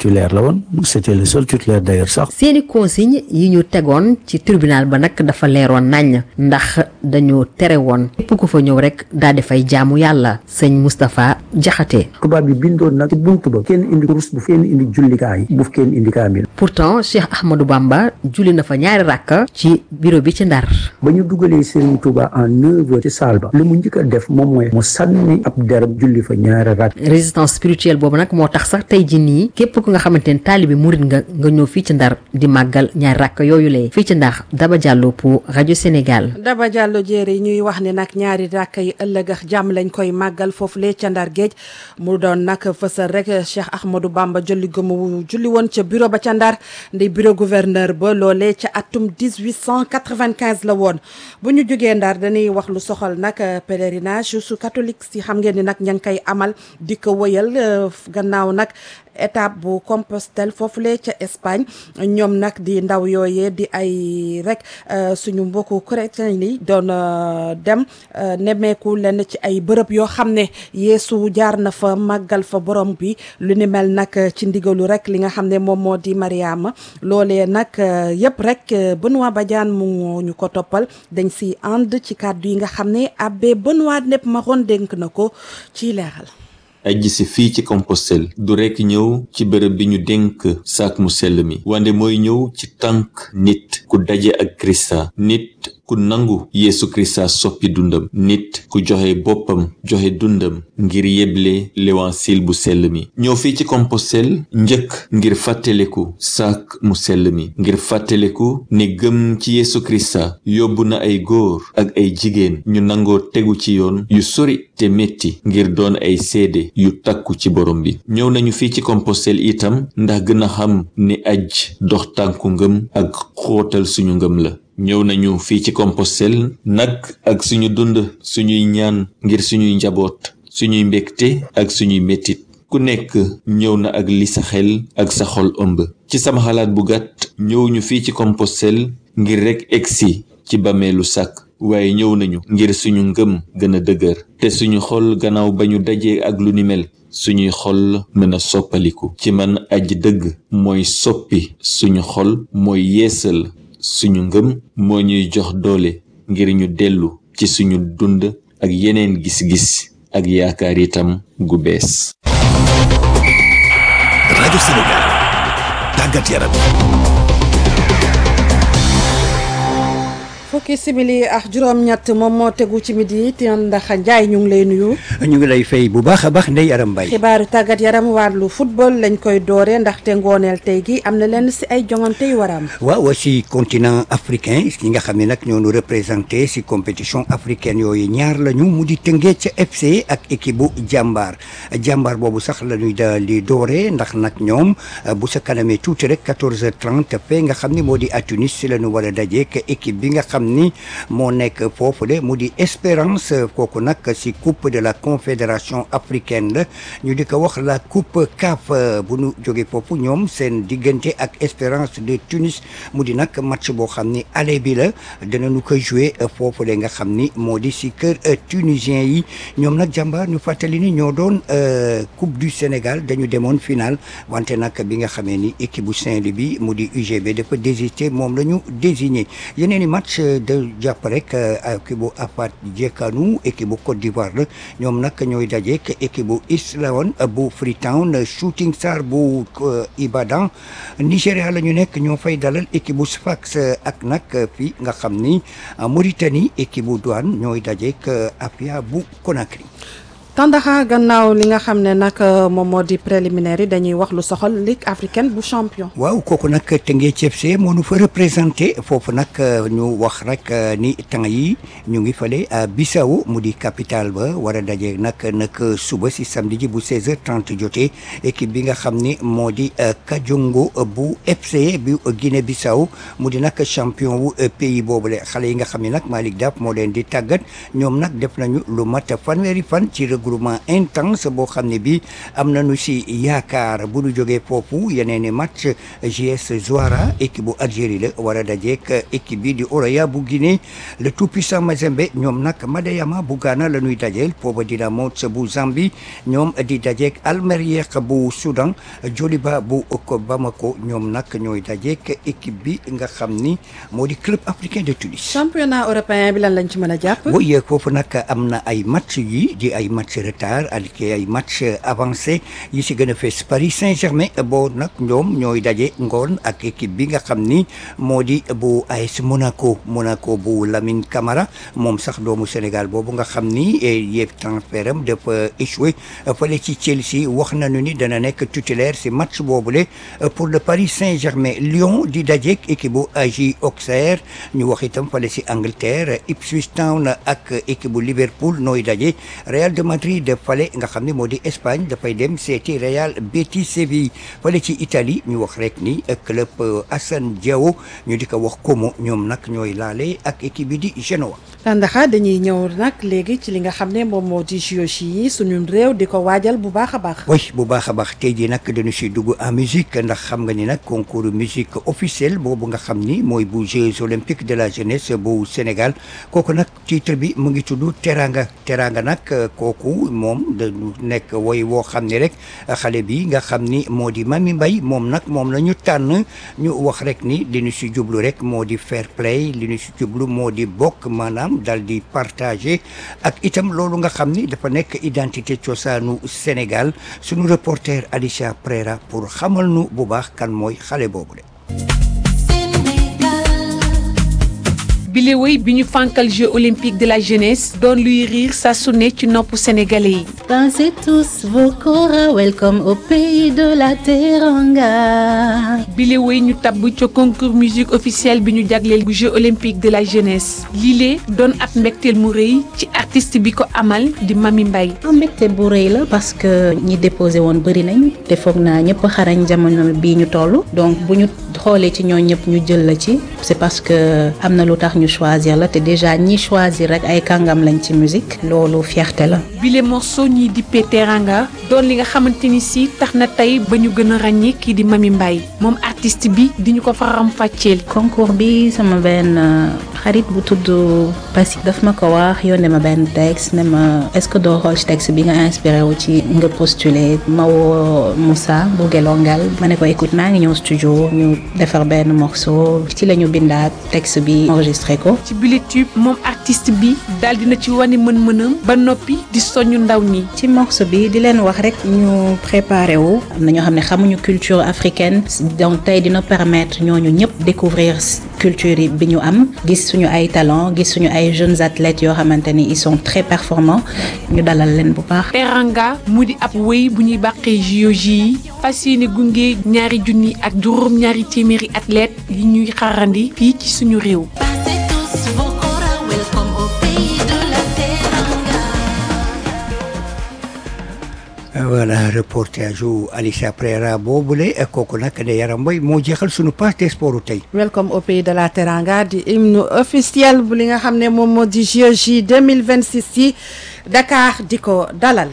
titulaire la woon c'était le seul titulaire d'ailleurs sax seeni consigne yi ñu tegoon ci tribunal ba nag dafa leeroon nañ ndax dañoo tere woon képp ku fa ñëw rek daal di fay jaamu yàlla sëñ Moustapha Diakhaté tubaab bi bindoon nag ci buntu ba kenn indi kurus bu kenn indi jullikaay bu kenn indi kaamil pourtant Cheikh Ahmadou Bamba julli na fa ñaari rakk ci bureau bi ci Ndar ba ñu dugalee Serigne Touba en neuf heures ci salle ba li mu njëkk a def moom mooy mu sànni ab derab julli fa ñaari rakk résistance spirituelle boobu nag moo tax sax tey ji nii képp ku nga xamante ne taalibi murit nga nga ñëw fii ci Ndar di màggal ñaari rakk yooyu lee fii ci Ndar Daba Diallo pour rajo Sénégal Daba Diallo jéeri ñuy wax ne nag ñaari rakk yi ëllëg ak jàmm lañ koy màggal foofu lee ca Ndar géej mu doon nag fësal rek Cheikh Ahmadou Bamba julli gëmu julli woon ca bureau ba ca Ndar ndi bureau gouverneur ba loolee ca atum 1895 la woon bu ñu jógee Ndar dañuy wax lu soxal nag pèlerinage su catholique si xam ngeen ni nag ña ngi koy amal di ko wëyal gannaaw nag étape bu Compostelle foofule ca Espagne ñoom nag di ndaw yooyee di ay rek suñu mbokku chrétien yi doon dem nemmeeku lenn ci ay bërëb yoo xam ne Yeesu jaar na fa màggal fa borom bi lu ni mel nag ci ndigalu rek li nga xam ne moom moo di Mariama loolee nag yëpp rek Benoît Badiane mu ñu ko toppal dañ si ànd ci kàddu yi nga xam ne abbé Benoît Nepp Maron dénk na ko ci leeral. ajji si fii ci Compostelle du rekk ñëw ci bërëb bi ñu dénk saak mu sell mi wande mooy ñëw ci tànk nit ku daje ak Krista nit ku nangu Yeesu Krista soppi dundam nit ku joxe boppam joxe dundam ngir yeble l'évangile bu sell mi ñëw fii ci Compostelle njëkk ngir fàttaleku saak mu sell mi ngir fàttaleku ne gëm ci Yeesu Krista yóbbu na ay góor ak ay jigéen ñu nangoo tegu ci yoon yu sori te metti ngir doon ay seede yu takku ci borom bi ñëw nañu fii ci Compostelle itam ndax gën a xam ne aj dox tànku ngëm ak xóotal suñu ngëm la ñëw nañu fii ci Compostelle nag ak suñu dund suñuy ñaan ngir suñuy njaboot suñuy mbégte ak suñuy mettit ku nekk ñëw na ak li sa xel ak sa xol ëmb ci sama xalaat bu gàtt ñëw ñu fii ci Compostelle ngir rekk egsi ci bameelu sàkk waaye ñëw nañu ngir suñu ngëm gën a dëgër te suñu xol gannaaw ba ñu dajee ak lu ni mel suñuy xol mën a soppaliku ci man aji dëgg mooy soppi suñu xol mooy yeesal suñu ngëm moo ñuy jox doole ngir ñu dellu ci suñu dund ak yeneen gis-gis ak yaakaar itam gu bees. rajo Sénégal tàggat yaram. fukki simili ak juróom-ñett moom moo tegu ci midi te ndax Ndiaye ñu ngi lay nuyu. ñu ngi lay fay bu baax a baax Ndeye Aram Mbaye. xibaaru tàggat yaram wàllu football lañ koy dooree ndaxte ngooneel tey gi am na lenn si ay jongante yu war a am. waaw si continent africain ñi nga xam ne nag ñoo ñu représenté si compétition africaine yooyu ñaar lañu mu di Teungueth FC ak équipe bu jàmbaar jàmbaar boobu sax la ñuy daal di dooree ndax nag ñoom bu sa kanamee tuuti rek 14h30 fe nga xam ne moo di à Tunis si la ñu war a dajeek équipe bi nga xam ni moo nekk foofu de mu di Espérance kooku nag si coupe de la confédération africaine la ñu di ko wax la coupe CAF bu ñu jógee foofu ñoom seen diggante ak Espérance de Tunis mu di nag match boo xam ni aller bi la dinañu ko jouer foofu de nga xam ni moo di si kër tunisien yi ñoom nag jàmbaar ñu fàttali ni ñoo doon coupe du Sénégal dañu demoon final wante nag bi nga xamee ni équipe bu Saint-Louis bi mu di UGB dafa désisté moom la ñu désigné yeneen i match de jàpp rek équipe bu Afat Djekanu équipe bu Côte d'Ivoire la ñoom nag ñooy dajeek équipe bu Islawan bu Freetown Shooting Star bu Ibadan Nigéria la ñu nekk ñoo fay dalal équipe bu Sfax ak nag fii nga xam ni Mauritanie équipe bu Douane ñooy dajeek Afia bu Conakry. Tandaxa gannaaw li nga xam ne nag moom moo di préliminaire yi dañuy wax lu soxal Ligue africaine bu champion. waaw kooku nag Teungueth FC moo nu fa représenté foofu nag ñu wax rek ni temps yi ñu ngi fale à Bissau mu di capitale ba war a daje nag nag suba si samedi ji bu 16h30 jotee équipe bi nga xam ni moo di Kajongo bu FC bu Guinée Bissau mu di nag champion wu pays boobule xale yi nga xam ne nag Malick Daf moo leen di tàggat ñoom nag def nañu lu mat fanweeri fan ci regroupement intense boo xam ne bi am nañu si yaakaar bu ñu jógee foofu yeneen i match GS Zouara équipe bu Algérie la war a dajeek équipe bi di Oroya bu Guinée le tout puissant Mazembe ñoom nag Madayama bu Ghana la ñuy dajeel Pova Dynamo bu Zambie ñoom di dajeek Almeriek bu Soudan Joliba bu Bamako ñoom nag ñooy dajeek équipe bi nga xam ni moo di club africain de Tunis. championnat européen bi lan lañ ci mën a jàpp. oui foofu nag am na ay match yi di ay match retard ak ay match avancé yi si gën a fees Paris Saint-Germain boo nag ñoom ñooy daje ngoon ak équipe bi nga xam ni moo di bu AS Monaco Monaco bu Lamine Camara moom sax doomu Sénégal boobu nga xam ni yëpp transfert am dafa échoué fële ci Chelsea wax nañu ni dana nekk titulaire si match boobule pour le Paris Saint-Germain Lyon di dajeek équipe bu AJ Auxerre ñu wax itam fële si Angleterre Ipswich Town ak équipe bu Liverpool nooy daje Real de Madrid fale nga xam ne moo di Espagne dafay dem seeti Real Betis Séville fale ci Italie ñu wax rek ni club Assane Diao ñu di ko wax Como ñoom nag ñooy laale ak équipe bi di Genoa. Tandaxa dañuy ñëw nag léegi ci li nga xam ne moom moo di JOJ yi suñu réew di ko waajal bu baax a baax. oui bu baax a baax tey jii nag dañu si dugg en musique ndax xam nga ni nag concours musique officiel boobu nga xam ni mooy bu Jeux olympiques de la jeunesse bu Sénégal kooku nag titre bi mu ngi tudd Teranga Teranga nag kooku moom dañu nekk woy woo xam ni rek xale bi nga xam ni moo di Mami Mbaye moom nag moom la ñu tànn ñu wax rek ni li ñu si jublu rek moo di fair play li ñu si jublu moo di bokk maanaam dal di partager ak itam loolu nga xam ni dafa nekk identité cosaanu Sénégal suñu reporter Alicia Prera pour xamal nu bu baax kan mooy xale boobu de bile woy bi ñu fànkal jeux olympiques de la jeunesse doon luy riir saa su ne ci nopp sénégalais yi. Dansez tous vos kora, welcome au pays de la Teranga. bile woy ñu tabb ca concours musique officielle bi ñu jagleel bu jeux olympiques de la jeunesse lile doon ab mbégteel mu rëy ci artiste bi ko amal di Mami Mbaye. am mbégte bu rëy la parce que ñi déposé woon bëri nañ te foog naa ñëpp xarañ jamono bii ñu toll donc bu ñu xoolee ci ñoo ñëpp ñu jël la ci c'est parce que am na lu tax ñu choisir la te déjà ñi choisir rek ay kàngam lañ ci musique loolu fierté la. bile morceau ñiy dippee Teranga doon li nga xamante ni si tax na tey ba ñu gën a ràññee kii di Mami Mbaye moom artiste bi di ñu ko faram fàcceel. concours bi sama benn xarit bu tudd Passy daf ma ko wax yónnee ma benn texte ne ma est-ce que doo xool ci texte bi nga inspiré wu ci nga postuler ma woo Moussa bu Gelongal ma ne ko écoute maa ngi ñëw studio ñu defar benn morceau ci la ñu bindaat texte bi enregistré ko. ci bile tube moom artiste bi daal dina ci wane mën-mënam ba noppi di soñu ndaw ñi. ci morceau bi di leen wax rek ñu préparé wu am na ñoo xam ne xamuñu culture africaine donc tey dina permettre ñooñu ñëpp découvrir culture yi bi ñu am gis suñu ay talent gis suñu ay jeunes athlètes yoo xamante ni ils sont très performants ñu dalal leen bu baax. Teranga mu di ab wéy bu ñuy bàqee JOJ yi fas yéene gunge ñaari junni ak juróom ñaari téeméeri athlètes yi ñuy xarandi fii ci suñu réew. voilà reportage u Alicia Prera boobule kooku nag ne yaram mooy moo jeexal sunu page des sports tey. welcome au pays de la Teranga di hymne officiel bu li nga xam ne moom moo di JOJ 2026 yi Dakar di ko dalal.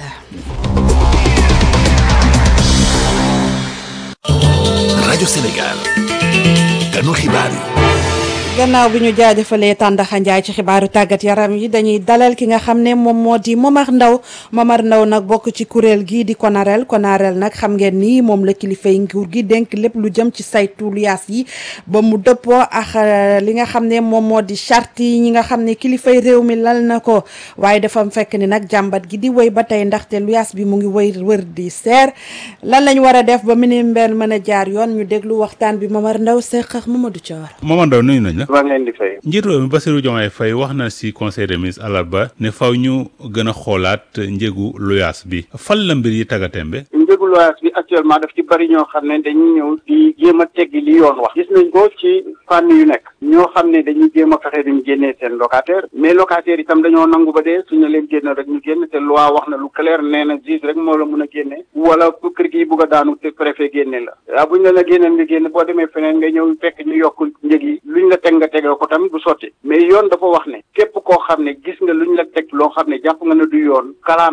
rajo Sénégal ganu xibaar yi. gannaaw bi ñu jaajëfalee Tàndaxa Njaay ci xibaaru tàggat yaram yi dañuy dalal ki nga xam ne moom moo di Momar Ndaw Momar Ndaw nag bokk ci kuréel gii di Konarel Konarel nag xam ngeen ni moom la kilifay nguur gi dénk lépp lu jëm ci saytu luyaas yi ba mu dëppoo ak li nga xam ne moom moo di charte yi ñi nga xam ne kilifay réew mi lal na ko waaye dafa fekk ni nag jàmbat gi di wéy ba tey ndaxte luyaas bi mu ngi wéy wër di seer lan lañ war a def ba minimum mën a jaar yoon ñu déglu waxtaan bi Momar Ndaw seq ak Mamadou Thior. Momar Ndaw nuyu nañ la. maa ngi leen di fay. njiitu réew mi Bassirou Diomaye Faye wax na ci conseil des ministres àllarba ne faw ñu gën a xoolaat njëgu luyaas bi fan la mbir yi tàggatémbe. njëgu luyaas bi actuellement daf ci bari ñoo xam ne dañuy ñëw di jéem a teggi li yoon wax. gis nañ ko ci fànn yu nekk. ñoo xam ne dañuy jéem a fexe duñ génnee seen locataire mais locataire itam dañoo nangu ba dee suñu leen génn rek ñu génn te loi wax na lu clair nee na juge rek moo la mun a génne. wala kër gi bugg a daanu te préfet génne la. waaw buñ la la génneel nga génn boo demee feneen nga ñëw fekk ñu yokk njëg yi luñ la teg nga tegee ko tamit du sotti mais yoon dafa wax ne képp koo xam ne gis nga luñ la teg loo xam ne jàpp nga ne du yoon kalaameel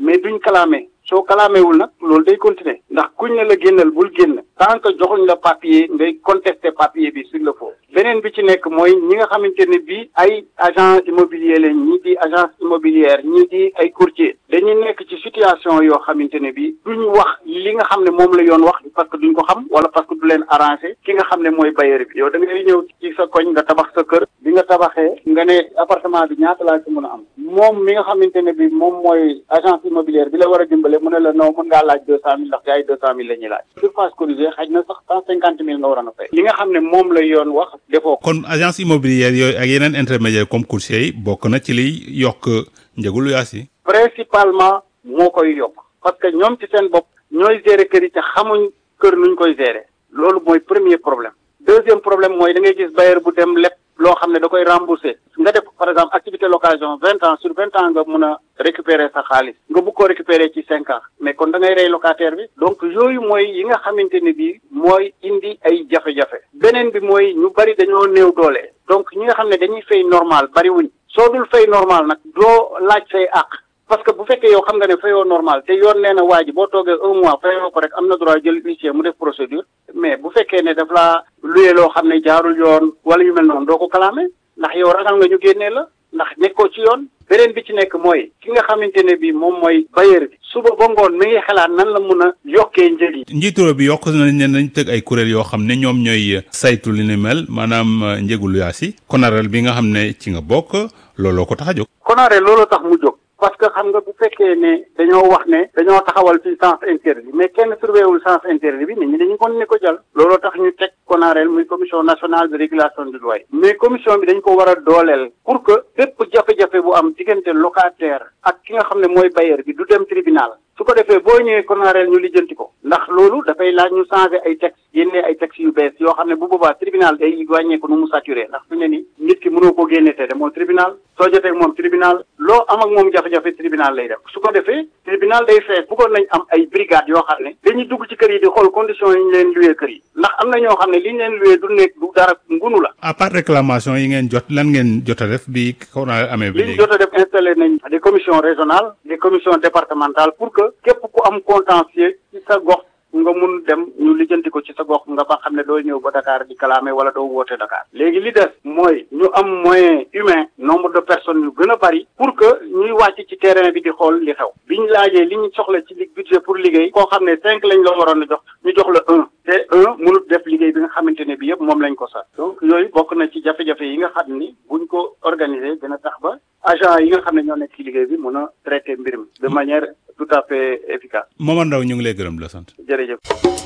mais duñ kalaame soo kalaamewul nag loolu day continuer ndax kuñ ne la génnal bul génn tant que joxuñ la papier ngay contester papier bi sur le faux beneen bi ci nekk mooy ñi nga xamante ne bii ay agent immobilier lañ ñii di agence immobilière ñii di ay courtier dañuy nekk ci situation yoo xamante ne bii duñ wax li nga xam ne moom la yoon wax parce que duñ ko xam wala parce que du leen arrangé ki nga xam ne mooy bailleur bi yow da ngay ñëw ci sa koñ nga tabax sa kër bi nga tabaxee nga ne appartement bi ñaata laa ci mën a am moom mi nga xamante ne bi moom mooy agence immobilière bi la war a dimbale mu ne la non mën ngaa laaj deux cent mille ndax gars yi deux cent mille la ñuy laaj surface corrigée xaj na sax cent cinquante mille nga waroon a fay li nga xam ne moom la yoon wax defoo ko kon agence immobilière yooyu ak yeneen intermédiaire comme courtier yi bokk na ci liy yokk njëgu luyaas yi principalement moo koy yokk parce que ñoom ci seen bopp ñooy gérer kër yi te xamuñ kër nuñ koy gérer loolu mooy premier problème deuxième problème mooy da ngay gis bailleur bu dem lépp loo xam ne da koy rembourser nga def par exemple activité location vingt ans sur vingt ans nga mun a récupérer sa xaalis nga bëgg koo récupérer ci cinq ans mais kon da ngay rey locataire bi donc yooyu mooy yi nga xamante ne bii mooy indi ay jafe-jafe beneen bi mooy ñu bari dañoo néew doole donc ñi nga xam ne dañuy fay normal bariwuñ soo dul fay normal nag doo laaj say àq parce que bu fekkee yow xam nga ne fayoo normal te yoon nee na waa ji boo toogee un mois fayoo ko rek am na droit jël huissier mu def procédure mais bu fekkee ne daf laa luye loo xam ne jaarul yoon wala yu mel noonu doo ko kalaame ndax yow ragal nga ñu génnee la ndax nekkoo ci yoon beneen bi ci nekk mooy ki nga xamante ne bi moom mooy bailleur bi suba ba ngoon mi ngi xalaat nan la mun a yokkee njëg yi njiitu bi yokk nañ ne nañ tëgg ay kuréel yoo xam ne ñoom ñooy saytu li ni mel maanaam njëgu luyaas yi konareel bi nga xam ne ci nga bokk looloo ko tax a jóg konaare loolu tax mu jóg parce que xam nga bu fekkee ne dañoo wax ne dañoo taxawal ci sens interdit mais kenn surveillé wul sens interdit bi nit ñi dañu kon ne ko jàll looloo tax ñu teg konaareel muy commission nationale de régulation du loyer mais commission bi dañ ko war a dooleel pour que bépp jafe-jafe bu am diggante locataire ak ki nga xam ne mooy bailleur bi du dem tribunal su ko defee boo ñëwee konaareel ñu lijjanti ko ndax loolu dafay laaj ñu changé ay texte génnee ay texte yu bees yoo xam ne bu boobaa tribunal day wàññeeku nu mu saturé ndax fi ne ni nit ki mënoo ko génne te demoo tribunal soo jotee ak moom tribunal loo am ak moom jafe-jafe tribunal lay def su ko defee tribunal day fees bëggoon nañ am ay brigade yoo xam ne dañuy dugg ci kër yi di xool conditions yi ñu leen luwee kër yi ndax am na ñoo xam ne li ñu leen luwee du nekk du dara ngunu la à part réclamation yi ngeen jot lan ngeen jot a def bi konaareel amee bi li ñu jot a def installé nañ des commissions régionales des commissions départementales pour que képp ku am contentieux ci sa gox nga mun dem ñu lijjanti ko ci sa gox nga ba xam ne doo ñëw ba Dakar di kalaame wala doo woote Dakar léegi li des mooy ñu am moyen humain nombre de personnes yu gën a bari pour que ñuy wàcc ci terrain bi di xool li xew biñ laajee li ñu soxla ci li budget pour liggéey koo xam ne cinq lañ la waroon a jox ñu jox la un te un mënut def liggéey bi nga xamante ne bi yëpp moom lañ ko sax donc yooyu bokk na ci jafe-jafe yi nga xam ni buñ ko organiser dina tax ba agent yi nga xam ne ñoo nekk ci liggéey bi mën a traiter mbir mi de manière tout à fait efficace. Momar Ndao ñu ngi lay gërëm la sant. jërëjëf.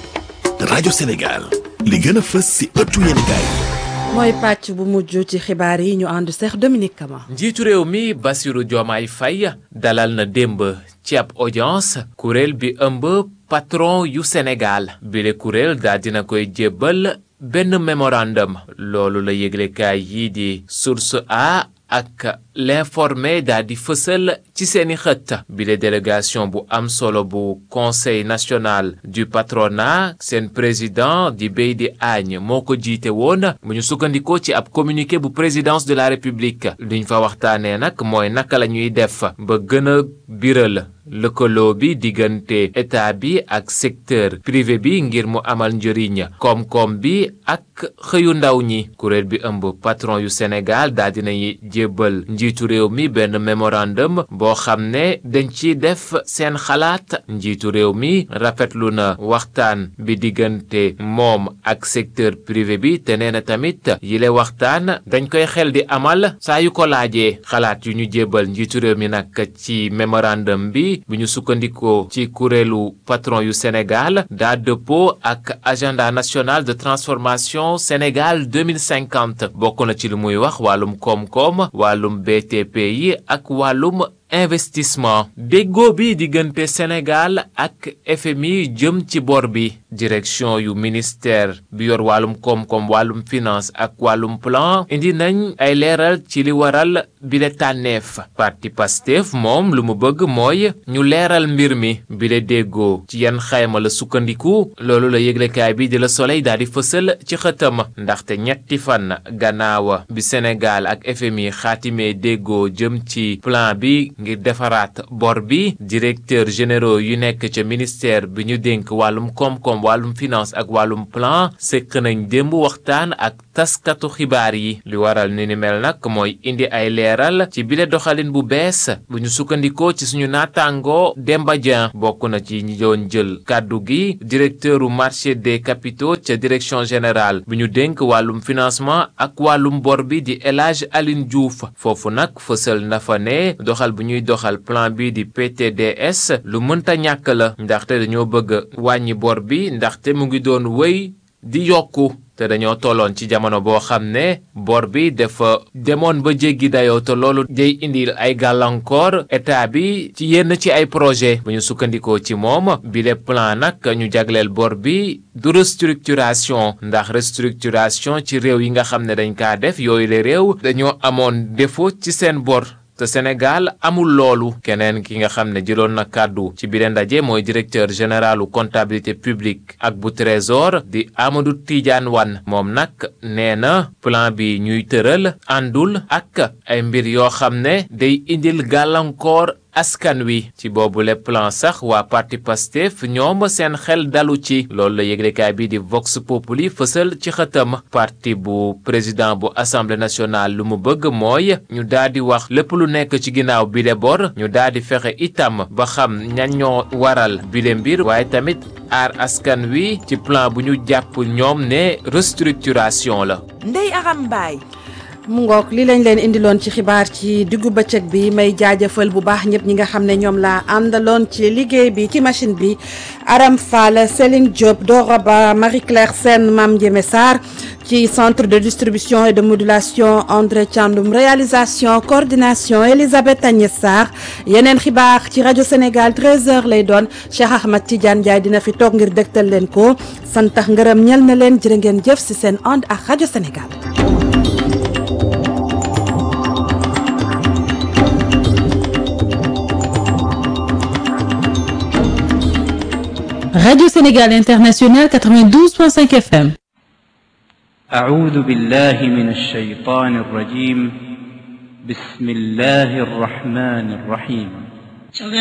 rajo Sénégal li gën a fës si ëttu yéenekaay mooy pàcc bu mujj ci xibaar yi ñu ànd seex Dominique Kama. njiitu réew mi Bassirou Diomaye Faye dalal na démb ci ab audience kuréel bi ëmb patron yu Sénégal bile kuréel daal dina koy jébbal benn mémorandum loolu la yëglekaay yii di Source A ak l'informé daal di fësal ci seeni xët bile délégation bu am solo bu conseil national du patronat seen président di Beydi Agne moo ko jiite woon bu ñu sukkandikoo ci ab communiqué bu présidence de la république liñ fa waxtaanee nag mooy naka la ñuy def ba gën a biral lëkkaloo bi diggante état bi ak secteur privé bi ngir mu amal njëriñ koom-koom bi ak xëyu ndaw ñi kuréel bi ëmb patron yu Sénégal daal dinay jébbal njiitu réew mi benn mémorandum boo xam ne dañ ci def seen xalaat njiitu réew mi rafetlu na waxtaan bi diggante moom ak secteur privé bi te nee na tamit yile waxtaan dañ koy xel di amal saa yu ko laajee xalaat yu ñu jébbal njiitu réew mi nag ci mémorandum bi bu ñu sukkandikoo ci kuréelu patron yu Sénégal daa dëppoo ak agenda national de transformation Sénégal 2050 bokk na ci lu muy wax wàllum koom-koom wàllum BTP yi ak wàllum investissement déggoo bi diggante Sénégal ak FMI jëm ci bor bi direction yu ministère bi yor wàllum koom-koom wàllum finance ak wàllum plan indi nañ ay leeral ci li waral bile tànneef parti Pastef moom lu mu bëgg mooy ñu leeral mbir mi bile déggoo ci yan xayma la sukkandiku loolu la yëglekaay bi di la Soleil daal di fësal ci xëtam ndaxte ñetti fan gannaaw bi Sénégal ak FMI xaatimee déggoo jëm ci plan bi ngir defaraat bor bi directeur généraux yu nekk ca ministère bi ñu dénk wàllum koom-koom wàllum finance ak wàllum plan sekk nañ démb waxtaan ak taskatu xibaar yi li waral ni ni mel nag mooy indi ay leeral ci bile doxalin bu bees bu ñu sukkandikoo ci suñu naataangoo Demba Dieng bokk na ci ñi doon jël kàddu gi directeur u marché des capitaux ca direction générale bi ñu dénk wàllum financement ak wàllum bor bi di El Hadj Aline Diouf foofu nag fësal na fa ne doxal bu ñuy doxal plan bi di PTDS lu mënta ñàkk la ndaxte dañoo bëgg wàññi bor bi ndaxte mu ngi doon wéy di yokku te dañoo tolloon ci jamono boo xam ne bor bi dafa demoon ba jéggi dayoo te loolu day indil ay gàllankoor état bi ci yenn ci ay projet bu ñu sukkandikoo ci moom bile plan nag ñu jagleel bor bi du restructuration ndax restructuration ci réew yi nga xam ne dañ kaa def yooyu le réew dañoo amoon défaut ci seen bor te Sénégal amul loolu keneen ki nga xam ne jëloon na kàddu ci biir ndaje mooy directeur généralu comptabilité publique ak bu trésor di Amadou Tidiane Wane moom nag nee na plan bi ñuy tëral àndul ak ay mbir yoo xam ne day indil gàllankoor askan wi ci boobu le plan sax waa parti Pastef ñoom seen xel dalu ci loolu la yëglekaay bi di Vox Populi fësal ci xëtam parti bu président bu assemblée nationale lu mu bëgg mooy ñu daal di wax lépp lu nekk ci ginnaaw bile bor ñu daal di fexe itam ba xam ñan ñoo waral bile mbir waaye tamit aar askan wi ci plan bu ñu jàpp ñoom ne restructuration la. Ndeye Aram Mbaye mu ngoog li lañ leen indiloon ci xibaar ci diggu bëccëg bi may jaajëfal bu baax ñëpp ñi nga xam ne ñoom laa àndaloon ci liggéey bi ci machine bi Aram Fall Céline Diop Dora Ba Marie Claire Sène Mame Ndiémé Sarr ci centre de distribution et de modulation André Thiandoum réalisation coordination Elisabeth Agnès Sarr yeneen xibaar ci rajo Sénégal 13h lay doon Cheikh Ahmad Tidiane Ndiaye dina fi toog ngir dëgtal leen ko santax ngërëm ñel na leen jërë ngeen jëf si seen ànd ak rajo Sénégal. Radio Sénégal International 92.5 FM. أعوذ بالله من الشيطان الرجيم بسم الله الرحمن الرحيم